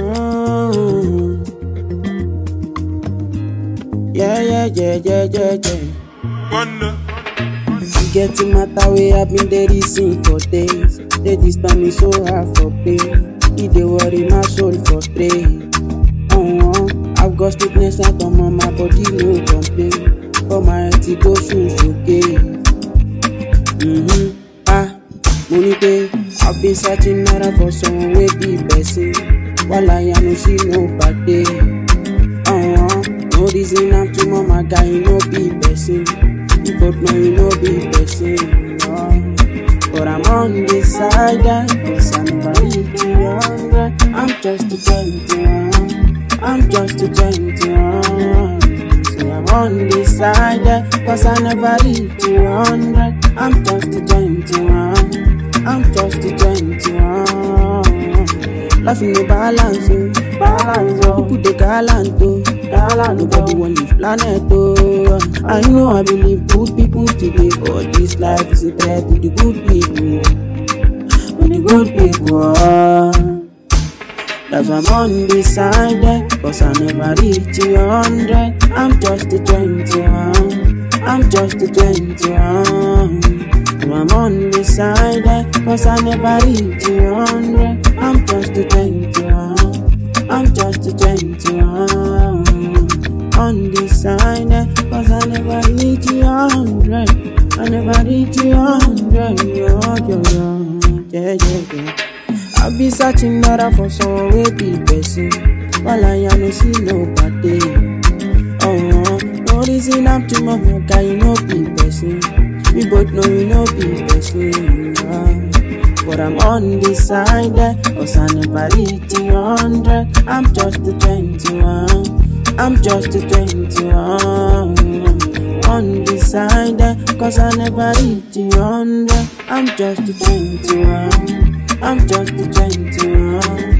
Mm. Yeah, yeah, yeah, yeah, yeah, yeah. Wonder. You get the matter way I've been there reason for days. They disturb me so hard for pain. It dey worry my soul for pain. Uh-huh. I've got sickness at home on my body, no complain. But my head it go shoes okay. Mm-hmm. Ah, money day. I've been searching naira for someone wey be person. While I no see nobody. Uh-huh. No reason I'm too mama guy, you no be person. You both know you no be person. Uh. But I'm on this side, eh, cause I never reach you hundred. I'm just a 21. I'm just a 21. Say I'm on this side, eh, cause I never reach you hundred. I'm just a 21. I'm just a 21. Life no balance, oh. balance, oh. People they gallant, oh. gallant. Nobody want leave planet, oh. I know I believe good people today, but this life is a threat to the good people. To the good people, oh. That's why I'm on this side, eh, cause I never reach a hundred. I'm just a 21. I'm just a 21. So I'm on this side, eh, cause I never reach a hundred. I'm just a 21. I'm just a 21. On this side, eh, cause I never reach a hundred. I never reach a hundred. Yo, yo, yo. Yeah, yeah, yeah. I be searching better for someone wey be person. While I no see nobody. Oh, no reason I'm too much guy, you no be person. We both know you no be person. ah. But I'm on this side, eh, cause I never reach a hundred. I'm just a 21. I'm just a 21. On this side, eh, cause I never reach a hundred. I'm just a 21. I'm just a 21.